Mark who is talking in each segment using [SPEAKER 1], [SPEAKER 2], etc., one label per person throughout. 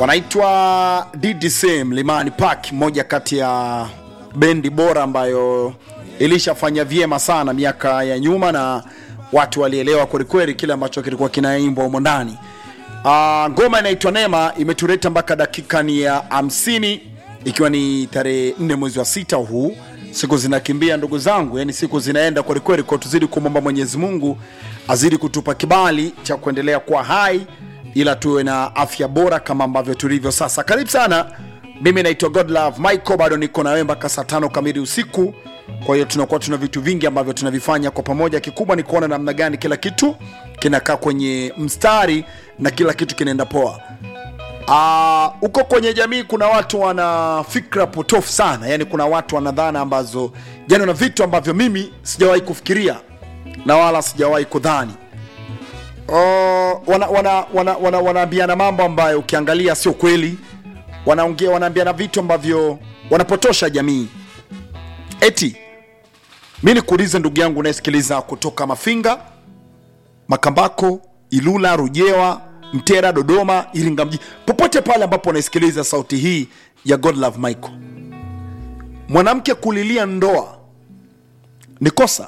[SPEAKER 1] wanaitwa DDC Mlimani Park, moja kati ya bendi bora ambayo ilishafanya vyema sana miaka ya nyuma na watu walielewa kwelikweli kile ambacho kilikuwa kinaimbwa humo ndani. Ah, ngoma inaitwa Neema imetuleta mpaka dakika ni ya hamsini ikiwa ni tarehe nne mwezi wa sita huu. Siku zinakimbia ndugu zangu, yani siku zinaenda kwelikweli, kwa tuzidi kumwomba Mwenyezi Mungu azidi kutupa kibali cha kuendelea kuwa hai, ila tuwe na afya bora kama ambavyo tulivyo sasa. Karibu sana, mimi naitwa Godlove Michael, bado niko na wewe mpaka saa tano kamili usiku. Kwa hiyo tunakuwa tuna vitu vingi ambavyo tunavifanya kwa pamoja. Kikubwa ni kuona namna gani kila kitu kinakaa kwenye mstari na kila kitu kinaenda poa. Ah, huko kwenye jamii kuna watu wana fikra potofu sana, yani kuna watu wana dhana ambazo yani na vitu ambavyo mimi sijawahi kufikiria na wala sijawahi kudhani. Oh, wana, wana, wana, wana, wanaambiana mambo ambayo ukiangalia sio kweli, wanaongea wanaambiana vitu ambavyo wanapotosha jamii. Eti mi nikuulize ndugu yangu unayesikiliza kutoka Mafinga, Makambako, Ilula, Rujewa, Mtera, Dodoma, Iringa mji, popote pale ambapo unaisikiliza sauti hii ya Godlove Michael, mwanamke kulilia ndoa ni kosa?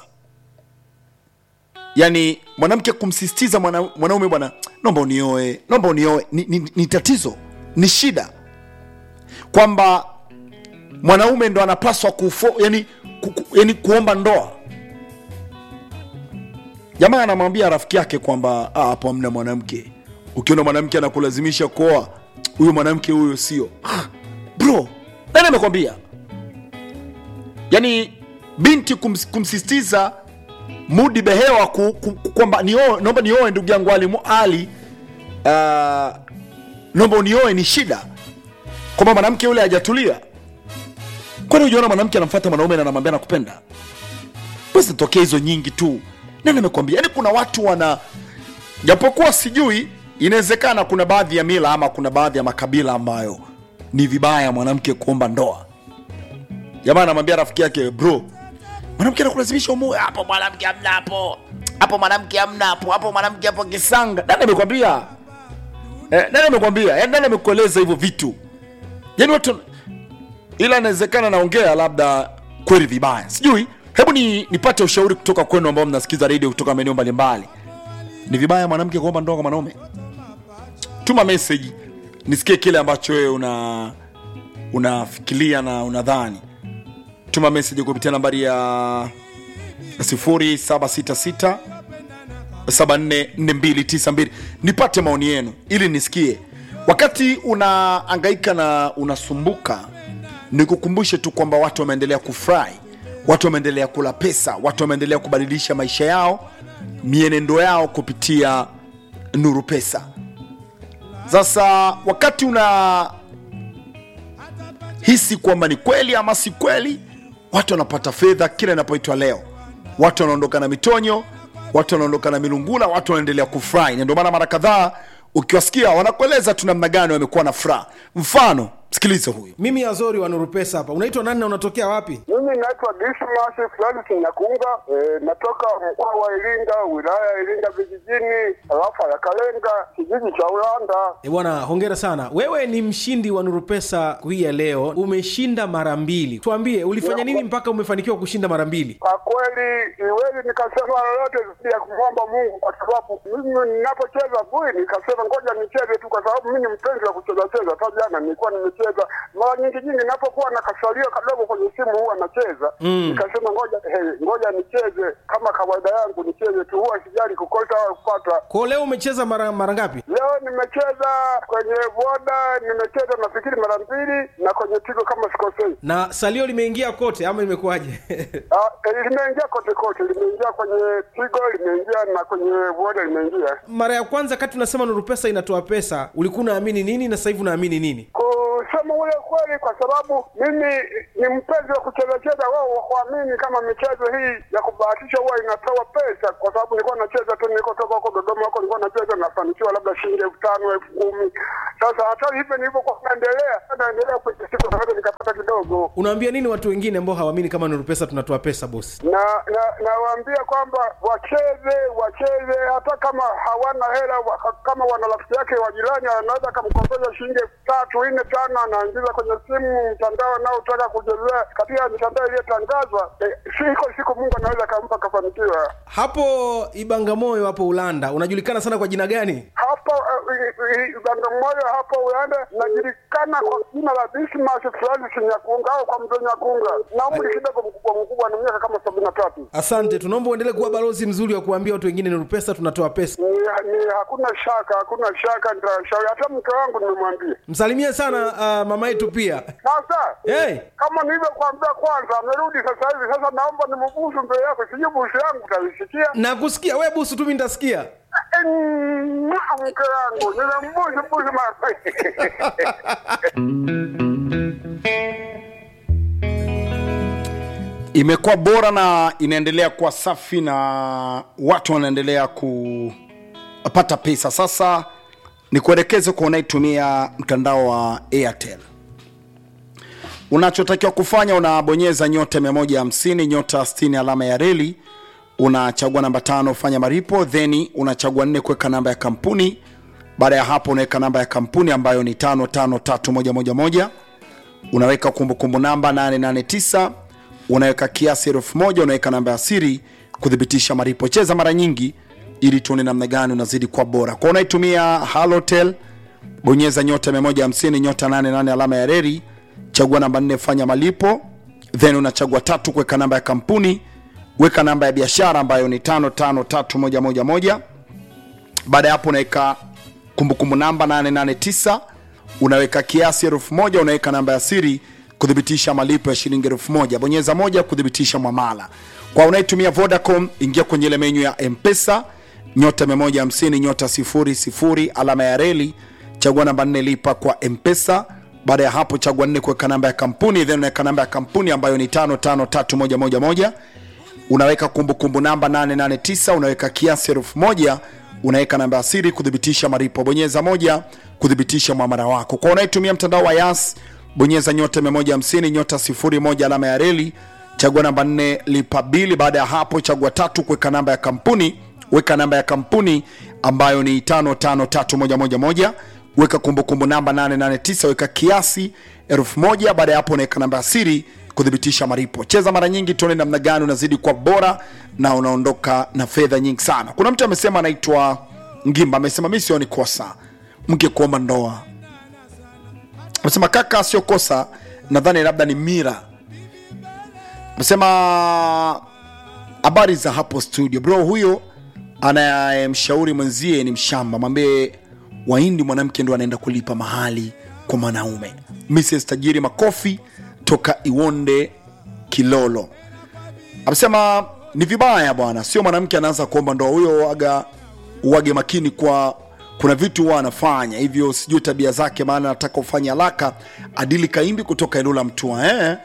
[SPEAKER 1] Yaani mwanamke kumsisitiza mwana, mwanaume bwana, naomba unioe, naomba unioe, ni, ni, ni tatizo, ni shida kwamba mwanaume ndo anapaswa kufo, yani, ku, ku, yani kuomba ndoa. Jamaa anamwambia rafiki yake kwamba "Ah, hapo hamna mwanamke. Ukiona mwanamke anakulazimisha kuoa, huyo mwanamke huyo sio. Ah, bro, nani amekwambia? Yani binti kums, kumsisitiza Mudi Behewa ku, ku, ku, kwamba nioe, naomba nioe ndugu yangu Ali Mu- Ali, uh, naomba unioe ni shida, kwamba mwanamke yule hajatulia. Kwani ujiona mwanamke anamfuata mwanaume na anamwambia nakupenda? Basi zitokea hizo nyingi tu. Nani amekwambia? Yaani kuna watu wana, japokuwa sijui, inawezekana kuna baadhi ya mila ama kuna baadhi ya makabila ambayo ni vibaya mwanamke kuomba ndoa. Jamaa anamwambia rafiki yake, bro, mwanamke anakulazimisha umoe hapo, mwanamke hamna hapo hapo, mwanamke hamna hapo hapo, mwanamke hapo kisanga. Nani amekwambia? Eh, nani amekwambia? Yaani nani amekueleza hivyo vitu? Yaani watu ila inawezekana naongea labda kweli vibaya, sijui. Hebu ni nipate ushauri kutoka kwenu ambao mnasikiza redio kutoka maeneo mbalimbali. Ni vibaya mwanamke kuomba ndoa kwa mwanaume? Tuma message nisikie kile ambacho wewe una unafikiria na unadhani. Tuma message kupitia nambari ya 0766 744292 nipate maoni yenu ili nisikie. Wakati unaangaika na unasumbuka, nikukumbushe tu kwamba watu wameendelea kufurahi, watu wameendelea kula pesa, watu wameendelea kubadilisha maisha yao, mienendo yao kupitia Nuru Pesa. Sasa wakati una hisi kwamba ni kweli ama si kweli, watu wanapata fedha kila inapoitwa leo, watu wanaondoka na mitonyo, watu wanaondoka na milungula, watu wanaendelea kufurahi, na ndio maana mara kadhaa ukiwasikia wanakueleza tu namna gani wamekuwa na furaha. Mfano, sikiliza huyu.
[SPEAKER 2] Mimi Azori wa Nuru Pesa hapa. Unaitwa nani na unatokea wapi?
[SPEAKER 3] Mimi naitwa Dismas Francis Nyakunga, e, natoka mkoa wa Iringa, wilaya ya Iringa vijijini, tarafa ya Kalenga, kijiji cha Ulanda.
[SPEAKER 2] E bwana, hongera sana. Wewe ni mshindi wa Nuru Pesa hii ya leo, umeshinda mara mbili. Tuambie ulifanya nini mpaka umefanikiwa kushinda mara mbili?
[SPEAKER 3] Kwa kweli siwezi nikasema lolote zaidi ya kumwomba Mungu, kwa sababu mimi ninapocheza bui nikasema ngoja nicheze tu, kwa sababu mimi ni mpenzi wa kucheza cheza. Hata jana nilikuwa nimecheza mara nyingi nyingi, ninapokuwa na kasalio kadogo kwenye simu huwa nacheza nikasema ngoja hey, ngoja nicheze kama kawaida yangu, nicheze tu, huwa sijali kukosa au kupata.
[SPEAKER 2] Kwa hiyo leo umecheza mara mara ngapi?
[SPEAKER 3] Leo nimecheza kwenye boda, nimecheza nafikiri mara mbili, na kwenye tigo kama sikosei.
[SPEAKER 2] Na salio limeingia kote ama imekuwaje?
[SPEAKER 3] Ah, eh, limeingia kote kote, limeingia kwenye tigo, limeingia na kwenye boda limeingia.
[SPEAKER 2] mara ya kwanza kati unasema Nuru Pesa inatoa pesa, ulikuwa unaamini nini na sasa hivi unaamini nini?
[SPEAKER 3] Kusema ule kweli, kwa sababu mimi ni mpenzi wa kucheza cheza, wao wakuamini kama michezo hii ya kubahatisha huwa inatoa pesa, kwa sababu nilikuwa nacheza tu, nilikotoka huko Dodoma huko nilikuwa nacheza, nafanikiwa labda shilingi elfu tano elfu kumi Sasa hata hivyo nilivyokuwa naendelea naendelea kwenye siku naweza nikapata kidogo,
[SPEAKER 2] unawaambia nini watu wengine ambao hawaamini kama Nuru Pesa tunatoa pesa bosi?
[SPEAKER 3] na na nawaambia kwamba wacheze wacheze, hata kama hawana hela wa, kama wana rafiki yake wa jirani anaweza akamkopesha shilingi elfu tatu nne tano, anaingiza kwenye simu mtandao anaotaka kuchezea katika mitandao iliyotangazwa. Eh, siko siku Mungu anaweza akampa akafanikiwa.
[SPEAKER 2] Hapo Ibangamoyo hapo Ulanda unajulikana sana kwa jina gani?
[SPEAKER 3] hapo Bagamoyo hapo Ulanda najulikana kwa jina la Dismas Francis Nyakunga au kwa mzee Nyakunga, na umri kidogo mkubwa mkubwa, na miaka kama sabini na tatu.
[SPEAKER 2] Asante, tunaomba uendelee kuwa balozi mzuri wa kuambia watu wengine Nuru Pesa tunatoa pesa.
[SPEAKER 3] Ni, ni hakuna shaka, hakuna shaka, nitashauri hata mke wangu nimemwambia.
[SPEAKER 2] Msalimie sana uh, mama yetu pia.
[SPEAKER 3] Sasa
[SPEAKER 2] Hey,
[SPEAKER 3] kama nilivyokuambia kwanza, amerudi sasa hivi. Sasa naomba nimbusu mbele yako, sijui busu yangu utaisikia.
[SPEAKER 2] nakusikia we busu tu, mimi nitasikia.
[SPEAKER 3] Eh, mwah, Mke wangu nimembusu busu mara
[SPEAKER 1] imekuwa bora na inaendelea kuwa safi na watu wanaendelea kupata pesa sasa ni kuelekeze kwa unaitumia mtandao wa airtel unachotakiwa kufanya unabonyeza nyota 150 nyota 60 alama ya reli unachagua namba tano fanya maripo then unachagua nne kuweka namba ya kampuni baada ya hapo unaweka namba ya kampuni ambayo ni tano tano tatu moja moja moja unaweka kumbukumbu namba 889 unaweka kiasi elfu moja unaweka namba ya siri kuthibitisha malipo cheza mara nyingi ili tuone namna gani unazidi kwa bora kwa unaitumia halotel bonyeza nyota 150 nyota 88 alama ya reri chagua namba 4 fanya malipo then unachagua tatu kuweka namba ya kampuni weka namba ya biashara ambayo ni 553111 baada ya hapo unaweka kumbukumbu namba 889 unaweka kiasi elfu moja unaweka namba ya siri kuthibitisha malipo ya shilingi elfu moja bonyeza moja kuthibitisha mwamala kwa unaitumia vodacom ingia kwenye ile menyu ya mpesa nyota 150 nyota 00 alama ya reli chagua namba 4 lipa kwa mpesa baada ya hapo chagua 4 kuweka namba ya kampuni then unaweka namba ya kampuni ambayo ni 553111 unaweka kumbukumbu namba 889 unaweka kiasi elfu moja unaweka namba ya siri kuthibitisha malipo bonyeza moja kuthibitisha mwamara wako kwa unayetumia mtandao wa yas bonyeza nyota 150 nyota 01 alama ya reli chagua namba 4 lipa bili baada ya hapo chagua tatu kuweka namba ya kampuni weka namba ya kampuni ambayo ni 553111 weka kumbukumbu namba 889 weka kiasi 1000 baada ya hapo unaweka namba ya siri kuthibitisha malipo cheza mara nyingi tuone namna gani unazidi kwa bora na unaondoka na fedha nyingi sana kuna mtu amesema anaitwa ngimba amesema mi sioni kosa mke kuomba ndoa amesema kaka sio kosa nadhani labda ni mira amesema habari za hapo studio bro huyo anayemshauri mwenzie ni mshamba mwambie wahindi mwanamke ndo anaenda kulipa mahali kwa mwanaume mrs tajiri makofi toka iwonde kilolo amesema ni vibaya bwana sio mwanamke anaanza kuomba ndoa huyo waga uwage makini kwa kuna vitu huwa anafanya hivyo sijui tabia zake maana nataka ufanye haraka adili kaimbi kutoka eneo la mtua eh?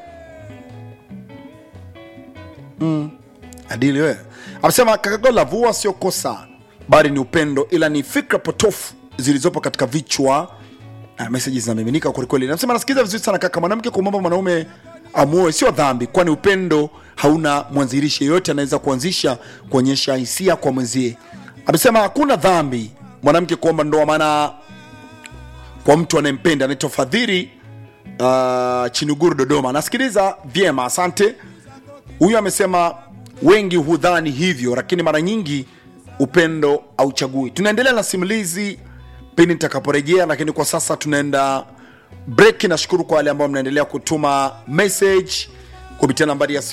[SPEAKER 1] adili wewe amesema kakagola vua sio kosa bali ni upendo ila ni fikra potofu zilizopo katika vichwa na meseji zinamiminika kwelikweli nasema nasikiliza vizuri sana kaka mwanamke kumwomba mwanaume amuoe sio dhambi kwani upendo hauna mwanzilishi yeyote anaweza kuanzisha kuonyesha hisia kwa mwenzie amesema hakuna dhambi mwanamke kuomba ndoa maana kwa mtu anayempenda anaitwa fadhili uh, chinuguru dodoma nasikiliza vyema asante huyu amesema wengi hudhani hivyo lakini mara nyingi upendo auchagui tunaendelea na simulizi pindi nitakaporejea lakini kwa sasa tunaenda break nashukuru kwa wale ambao mnaendelea kutuma message kupitia nambari ya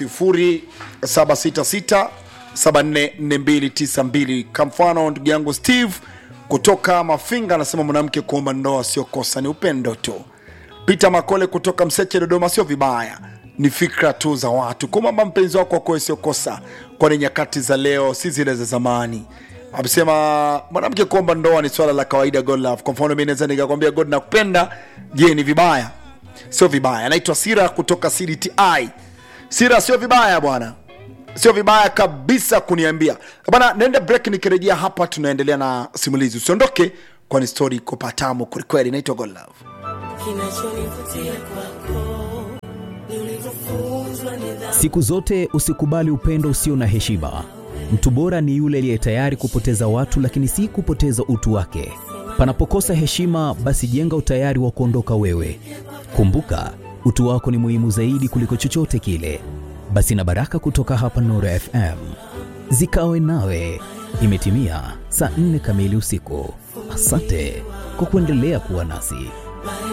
[SPEAKER 1] 0766 744292 kwa mfano ndugu yangu steve kutoka mafinga anasema mwanamke kuomba ndoa sio kosa ni upendo tu peter makole kutoka mseche dodoma sio vibaya ni fikra tu za watu kumwamba mpenzi wako akoe sio kosa kwani nyakati za leo si zile za zamani amesema mwanamke kuomba ndoa ni swala la kawaida god love kwa mfano mi naweza nikakwambia god nakupenda je ni vibaya sio vibaya anaitwa sira kutoka cdti sira sio vibaya bwana sio vibaya kabisa kuniambia bana naenda break nikirejea hapa tunaendelea na simulizi usiondoke kwani stori iko patamu kwelikweli inaitwa God love
[SPEAKER 4] kinachonivutia kwako ni ulivyofunzwa nidhamu
[SPEAKER 5] Siku zote usikubali upendo usio na heshima. Mtu bora ni yule aliye tayari kupoteza watu, lakini si kupoteza utu wake. Panapokosa heshima, basi jenga utayari wa kuondoka wewe. Kumbuka, utu wako ni muhimu zaidi kuliko chochote kile. Basi na baraka kutoka hapa Nuru FM zikawe nawe. Imetimia saa nne kamili usiku. Asante kwa kuendelea kuwa nasi.